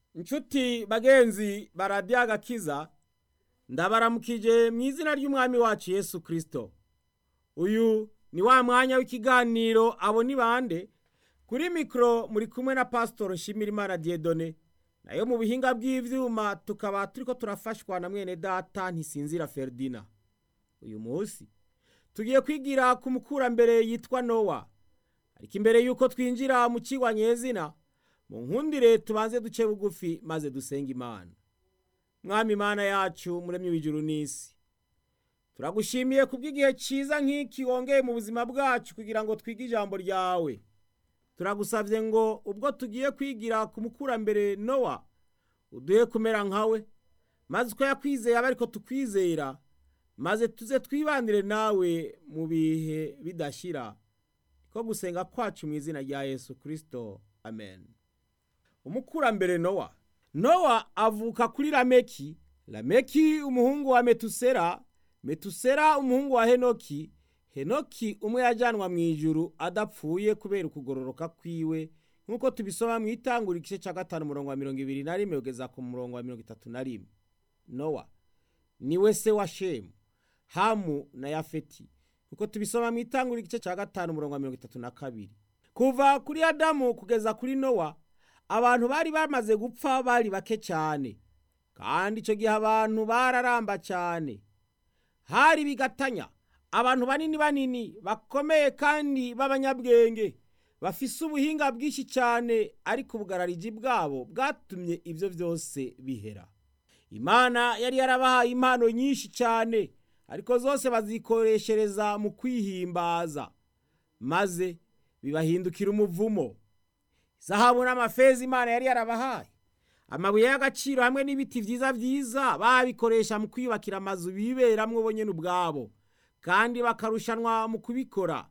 inshuti bagenzi baradiyo agakiza ndabaramukije mu izina ry'umwami wacu yesu kirisito uyu ni wa mwanya w'ikiganiro abo ni bande kuri mikoro muri kumwe na pasitoro nshimirimana diyedone nayo mu bihinga bw'ibyuma tukaba turi ko turafashwa na mwene data ntisinzira feridina uyu munsi tugiye kwigira ku mukurambere yitwa nowa ariko imbere y'uko twinjira mu kigwa nyezina mu nkundire tubanze duce bugufi maze dusenga imana mwami imana yacu muremye w'ijuru n'isi turagushimiye kubw'igihe cyiza nk'iki wongeye mu buzima bwacu kugira ngo twige ijambo ryawe turagusabye ngo ubwo tugiye kwigira ku mukurambere nowa uduhe kumera nkawe maze uko yakwizeye abe ariko tukwizera maze tuze twibanire nawe mu bihe bidashira ko gusenga kwacu mu izina rya yesu kirisito amen umukurambere nowa nowa avuka kuri lameki lameki umuhungu wa metusera metusera umuhungu wa henoki henoki umwe yajyanwa mu ijuru adapfuye kubera ukugororoka kwiwe nk'uko tubisoma mu itangura igice cya gatanu umurongo wa mirongo ibiri na rimwe kugeza ku murongo wa mirongo itatu na rimwe nowa niwe se wa shemu hamu na yafeti nk'uko tubisoma mu itangura igice cya gatanu umurongo wa mirongo itatu na kabiri kuva kuri adamu kugeza kuri nowa abantu bari bamaze gupfa bari bake cyane kandi icyo gihe abantu bararamba cyane hari bigatanya abantu banini banini bakomeye kandi b'abanyabwenge bafise ubuhinga bwinshi cyane ariko ubugarariji bwabo bwatumye ibyo byose bihera imana yari yarabahaye impano nyinshi cyane ariko zose bazikoreshereza mu kwihimbaza maze bibahindukira umuvumo zahabu n'amafeza imana yari yarabahaye amabuye y'agaciro hamwe n'ibiti byiza byiza babikoresha mu kwiyubakira amazu biberamwo bo nyine ubwabo kandi bakarushanwa mu kubikora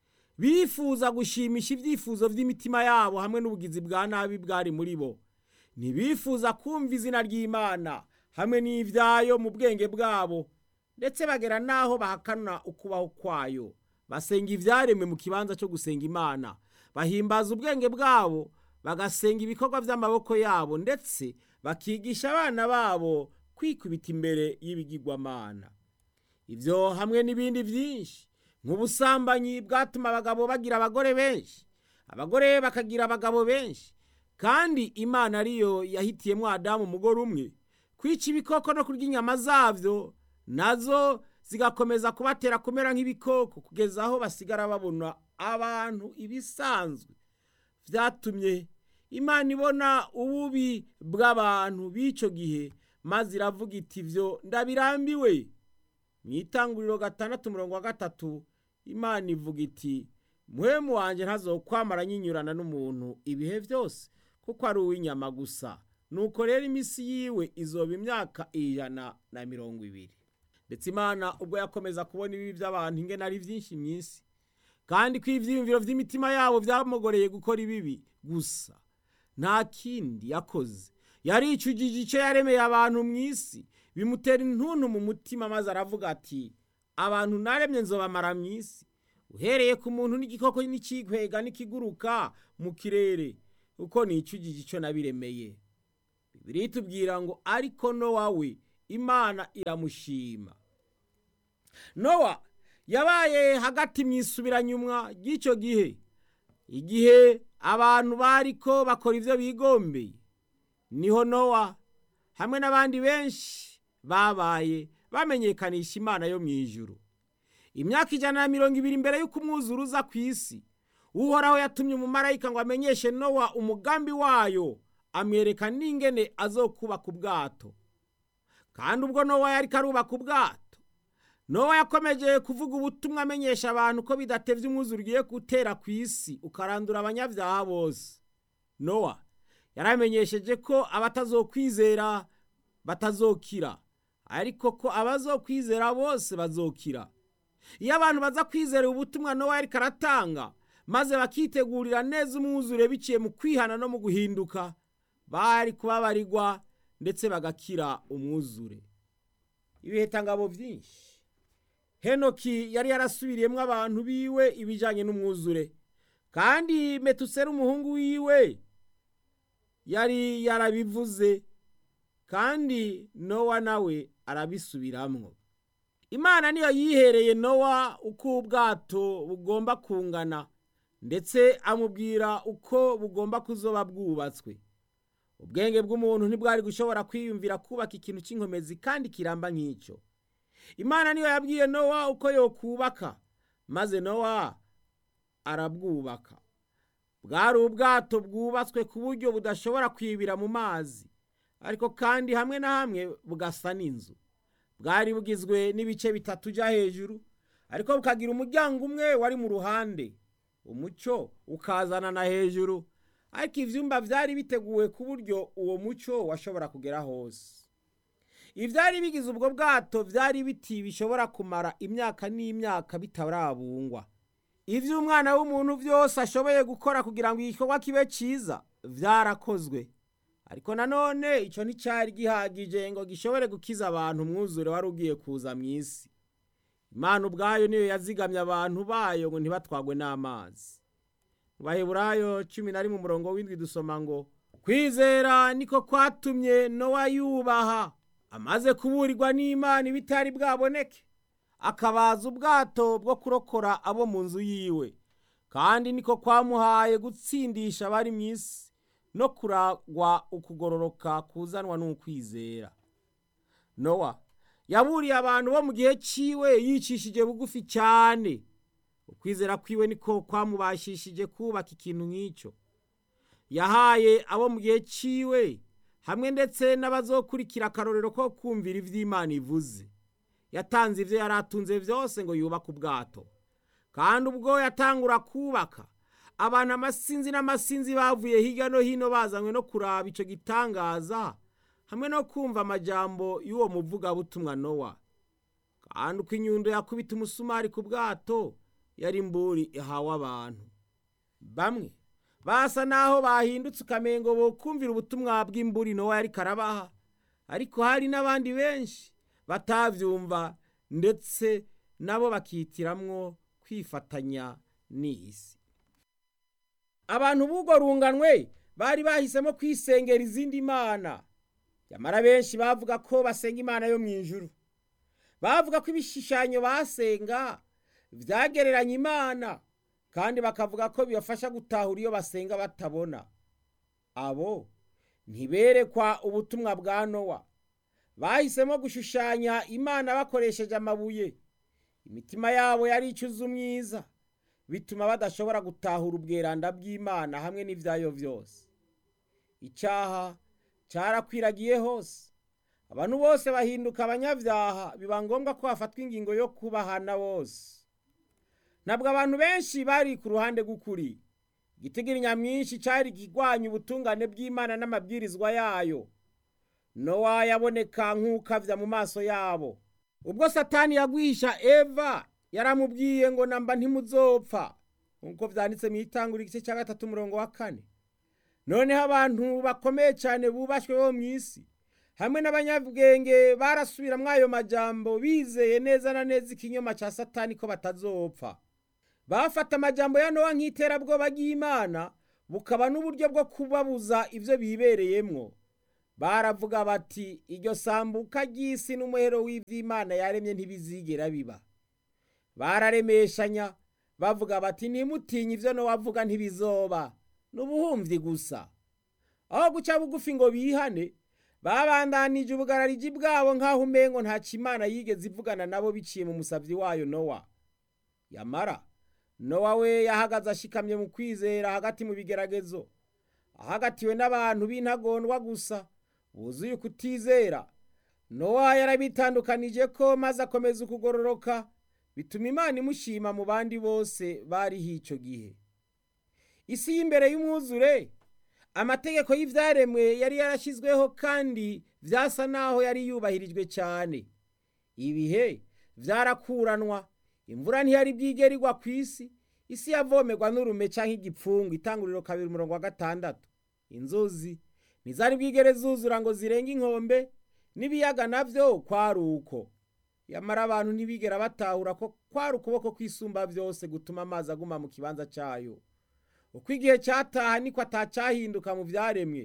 bifuza gushimisha ibyifuzo by'imitima yabo hamwe n'ubugizi bwa nabi bwari muri bo ntibifuza kumva izina ry'imana hamwe n'ibyayo mu bwenge bwabo ndetse bagera n'aho bahakana ukubaho kwayo basenga ibyaremwe mu kibanza cyo gusenga imana bahimbaza ubwenge bwabo bagasenga ibikorwa by'amaboko yabo ndetse bakigisha abana babo kwikubita imbere y'ibigirwamana ibyo hamwe n'ibindi byinshi nk'ubusambanyi bwatuma abagabo bagira abagore benshi abagore bakagira abagabo benshi kandi imana ariyo yahitiyemo adamu umugore umwe kwica ibikoko no kurya inyama zabyo nazo zigakomeza kubatera kumera nk'ibikoko kugeza aho basigara babona abantu ibisanzwe byatumye imana ibona ububi bw'abantu b'icyo gihe maze iravuga iti byo ndabirambiwe mu itanguriro gatandatu umurongo wa gatatu imana ivuga iti muhemu wanjye ntazokwamara nyinyurana n'umuntu ibihe byose kuko ari uw'inyama gusa nuko rero iminsi yiwe izoba imyaka ijana na mirongo ibiri ndetse imana ubwo yakomeza kubona ibibi by'abantu ingena ari byinshi mu isi kandi ko ibyiyumviro by'imitima yabo byamugoreye gukora ibibi gusa nta kindi yakoze yaricujije icyo yaremeye abantu mu isi bimutera intuntu mu mutima maze aravuga ati abantu naremye nzobamara mu isi uhereye ku muntu n'igikoko n'ikikwega n'ikiguruka mu kirere uko nicujije icyo nabiremeye bibiri tubwira ngo ariko nowa we imana iramushima nowa yabaye hagati mu isubiranyumwa ry'icyo gihe igihe abantu bari ko bakora ibyo bigombeye niho nowa hamwe n'abandi benshi babaye bamenyekanisha imana yo mu ijuru imyaka ijana na mirongo ibiri mbere y'uko umwuzure uza ku isi uhoraho yatumye umumarayika ngo amenyeshe nowa umugambi wayo amwereka n'ingene azokubaka ubwato kandi ubwo nowa yari karubaka ubwato nowa yakomeje kuvuga ubutumwa amenyesha abantu ko bidatevye umwuzure ugiye gutera ku isi ukarandura abanyabyaha bose nowa yaramenyesheje ko abatazokwizera batazokira ariko ko abazokwizera bose bazokira iyo abantu baza kwizera ubutumwa nowa yariko aratanga maze bakitegurira neza umwuzure biciye mu kwihana no mu guhinduka bari kubabarirwa ndetse bagakira umwuzure ibihitangabo byinshi henoki yari yarasubiriyemo abantu biwe ibijyanye n'umwuzure kandi metusera umuhungu wiwe yari yarabivuze kandi nowa nawe arabisubiramwo imana niyo yihereye nowa uko ubwato bugomba kungana ndetse amubwira uko bugomba kuzoba bwubatswe ubwenge bw'umuntu ntibwari gushobora kwiyumvira kubaka ikintu cy'inkomezi kandi kiramba nk'icyo imana niyo yabwiye nowa uko yokubaka maze nowa arabwubaka bwari ubwato bwubatswe ku buryo budashobora kwibira mu mazi ariko kandi hamwe na hamwe bugasa n'inzu bwari bugizwe n'ibice bitatu ujya hejuru ariko bukagira umuryango umwe wari mu ruhande umucyo ukazana na hejuru ariko ibyumba byari biteguwe ku buryo uwo mucyo washobora kugera hose ibyari bigize ubwo bwato byari biti bishobora kumara imyaka n'imyaka bitarabungwa ibyo umwana w'umuntu byose ashoboye gukora kugira ngo igikorwa kibe cyiza byarakozwe ariko nanone icyo nticyari gihagije ngo gishobore gukiza abantu umwuzure wari ugiye kuza mu isi imana ubwayo niyo yazigamye abantu bayo ngo ntibatwagwe n'amazi mu baheburayo cumi na rimwe umurongo w'indwi dusoma ngo kwizera niko kwatumye nowa yubaha amaze kuburirwa n'imana ibitari bwaboneke akabaza ubwato bwo kurokora abo mu nzu yiwe kandi niko kwamuhaye gutsindisha abari mu isi no kuragwa ukugororoka kuzanwa n'ukwizera nowa yaburiye abantu bo mu gihe cyiwe yicishije bugufi cyane ukwizera kwiwe niko kwamubashishije kubaka ikintu nk'icyo yahaye abo mu gihe cyiwe hamwe ndetse n'abazokurikira akarorero ko kumvira iby'imana ivuze yatanze ibyo yari atunze byose ngo yubake ubwato kandi ubwo yatangura kubaka abantu amasinzi n'amasinzi bavuye hirya no hino bazanywe no kuraba icyo gitangaza hamwe no kumva amajambo y'uwo muvugabutumwa nowa kandi uko inyundo yakubita umusumari ku bwato yari imburi ihawe abantu bamwe basa naho bahindutse ukamengo bo kumvira ubutumwa bw'imburi nowa yari karabaha ariko hari n'abandi benshi batabyumva ndetse nabo bakitiramwo kwifatanya n'isi abantu b'ubwo runganwe bari bahisemo kwisengera izindi mana nyamara benshi bavuga ko basenga imana yo mu ijuru bavuga ko ibishushanyo basenga byagereranya imana kandi bakavuga ko bibafasha gutahura iyo basenga batabona abo ntiberekwa ubutumwa bwa nowa bahisemo gushushanya imana bakoresheje amabuye imitima yabo yari icuza umwiza bituma badashobora gutahura ubweranda bw'imana hamwe n'ibyayo byose icyaha cyarakwiragiye hose abantu bose bahinduka abanyabyaha biba ngombwa ko hafatwa ingingo yo kubahana bose ntabwo abantu benshi bari ku ruhande rw'ukuri igitigiri nyamwinshi cyari kigwanya ubutungane bw'imana n'amabwirizwa yayo nowa yaboneka nk'ukavya mu maso yabo ubwo satani yagwisha eva yaramubwiye ngo namba ntimuzopfa nk'uko vyanditse mu itangura igice cya gatatu umurongo wa kane noneho abantu bakomeye cyane bubashywe bo mu isi hamwe n'abanyabwenge barasubiramwo ayo majambo bizeye neza na neza ikinyoma cya satani ko batazopfa bafata amajambo ya nowa nk'iterabwoba ry'imana bukaba n'uburyo bwo kubabuza ibyo bibereyemwo baravuga bati iryo sambuka ry'isi n'umuhero w'iby'imana yaremye ntibizigera biba bararemeshanya bavuga bati ntimutinye ibyo nowavuga ntibizoba n'ubuhumvi gusa aho guca bugufi ngo bihane babandanije ubugarariji bwabo nk'aho umengo nta kimana yigeze ivugana nabo biciye mu musabyi wayo nowa yamara nowa we yahagaze ashikamye mu kwizera hagati mu bigeragezo ahagatiwe n'abantu b'intagondwa gusa buzuye ukutizera nowa yarabitandukanije ko maze akomeza ukugororoka bituma imana imushima mu bandi bose bariho icyo gihe isi y'imbere y'umwuzure amategeko y'ibyaremwe yari yarashyizweho kandi byasa naho yari yubahirijwe cyane ibihe byarakuranwa imvura ntiyari bwigere igwa ku isi isi yavomerwa n'urume cyangwa igipfungu itanguriro kabiri umurongo wa gatandatu inzuzi ntizari bwigere zuzura ngo zirenge inkombe n'ibiyaga nabyo kwari uko yamara abantu ntibigera batahura ko kwari ukuboko kw'isumba byose gutuma amazi aguma mu kibanza cyayo uko igihe cyataha niko atacyahinduka mu byaremwe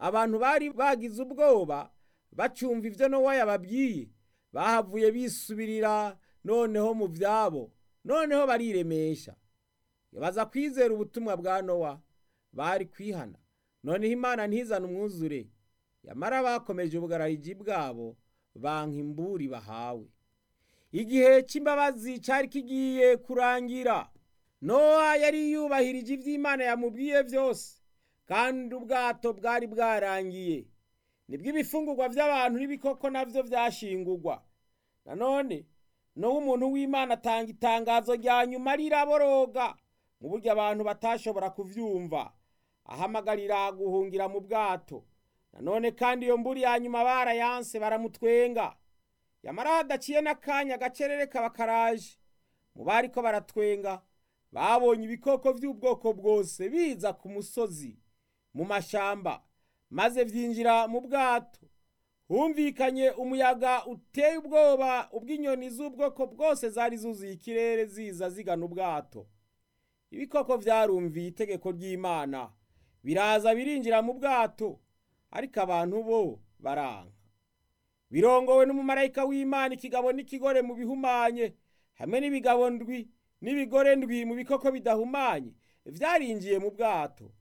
abantu bari bagize ubwoba bacumva ibyo nowa yababwiye bahavuye bisubirira noneho mu byabo noneho bariremesha baza kwizera ubutumwa bwa nowa bari kwihana noneho imana ntizane umwuzure yamara bakomeje ubugarariji bwabo banka imburi bahawe igihe cy'imbabazi cyari kigiye kurangira nowa yari yubahirije iby'imana yamubwiye byose kandi ubwato bwari bwarangiye nibwo ibifungurwa by'abantu n'ibikoko nabyo byashingurwa nanone nowa umuntu w'imana atanga itangazo rya nyuma riraboroga mu buryo abantu batashobora kubyumva ahamagarira guhungira mu bwato nanone kandi iyo mburi ya nyuma barayanse baramutwenga yamara hadaciye n'akanya agacerere kaba karaje mu bari ko baratwenga babonye ibikoko by'ubwoko bwose biza ku musozi mu mashamba maze byinjira mu bwato humvikanye umuyaga uteye ubwoba ubw'inyoni z'ubwoko bwose zari zuzuye ikirere ziza zigana ubwato ibikoko byarumviye itegeko ry'imana biraza birinjira mu bwato ariko abantu bo baranka birongowe n'umumarayika w'imana ikigabo n'ikigore mu bihumanye hamwe n'ibigabo ndwi n'ibigore ndwi mu bikoko bidahumanye byarinjiye mu bwato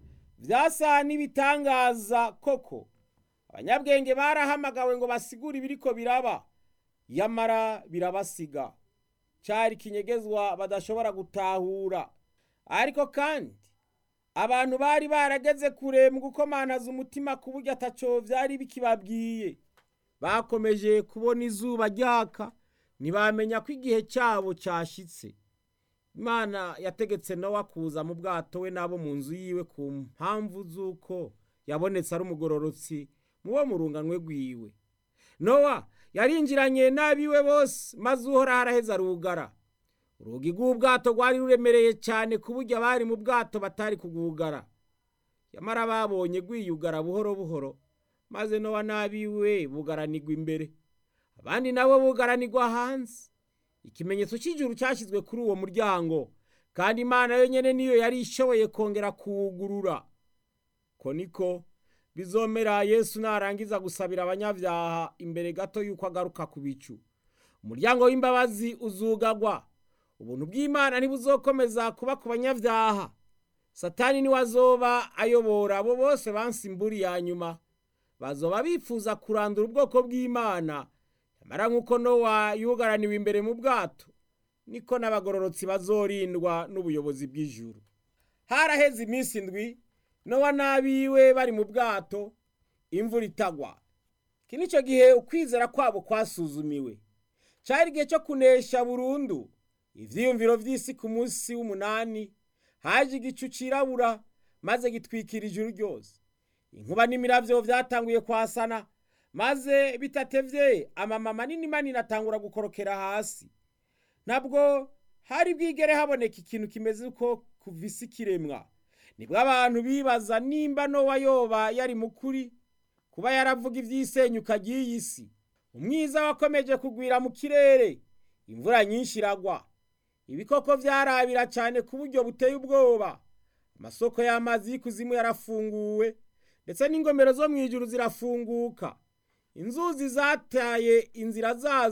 byasa n'ibitangaza koko abanyabwenge barahamagawe ngo basigure ibiriko biraba yamara birabasiga cyari kinyegezwa badashobora gutahura ariko kandi abantu bari barageze kure mu gukomanaza umutima ku buryo ataco byari bikibabwiye bakomeje kubona izuba ryaka ntibamenya ko igihe cyabo cyashitse imana yategetse nowa kuza mu bwato we n'abo mu nzu yiwe ku mpamvu z'uko yabonetse ari umugororotsi mu bo mu runganwe rwiwe nowa yarinjiranye n'abiwe bose maze uhora haraheza rugara urugi rw'ubwato rwari ruremereye cyane ku buryo abari mu bwato batari kugugara yamara babonye rwiyugara buhoro buhoro maze nowa n'abiwe bugaranirwa imbere abandi nabo bugaranirwa hanze ikimenyetso cy'ijuru cyashyizwe kuri uwo muryango kandi imana yonyine niyo yari ishoboye kongera kuwugurura ko niko bizomera yesu narangiza gusabira abanyabyaha imbere gato y'uko agaruka ku bicu umuryango w'imbabazi uzugagwa ubuntu bw'imana ntibuzokomeza kuba ku banyabyaha satani niwe azoba ayobora abo bose bansimburi ya nyuma bazoba bifuza kurandura ubwoko bw'imana nyamara nk'uko nowa yugaraniwe imbere mu bwato niko n'abagororotsi bazorindwa n'ubuyobozi bw'ijuru haraheze iminsi indwi nowa n'abiwe bari mu bwato imvura itagwa iki ni cyo gihe ukwizera kwabo kwasuzumiwe cyari igihe cyo kunesha burundu ibyiyumviro by'isi ku munsi w'umunani haje igicu cirabura maze gitwikira ijuru ryose inkuba n'imirabyo byatanguye kwasana maze bitatevye amama manini manini atangura gukorokera hasi ntabwo hari bwigere haboneka ikintu kimeze uko kuva isi kiremwa nibwo abantu bibaza nimba nowa yoba yari mukuri kuba yaravuga iby'isenyuka ry'iyi si umwiza wakomeje kugwira mu kirere imvura nyinshi iragwa ibikoko byarabira cyane ku buryo buteye ubwoba amasoko y'amazi y'ikuzimu yarafunguwe ndetse n'ingomero zo mu ijuru zirafunguka inzuzi zataye inzira zazo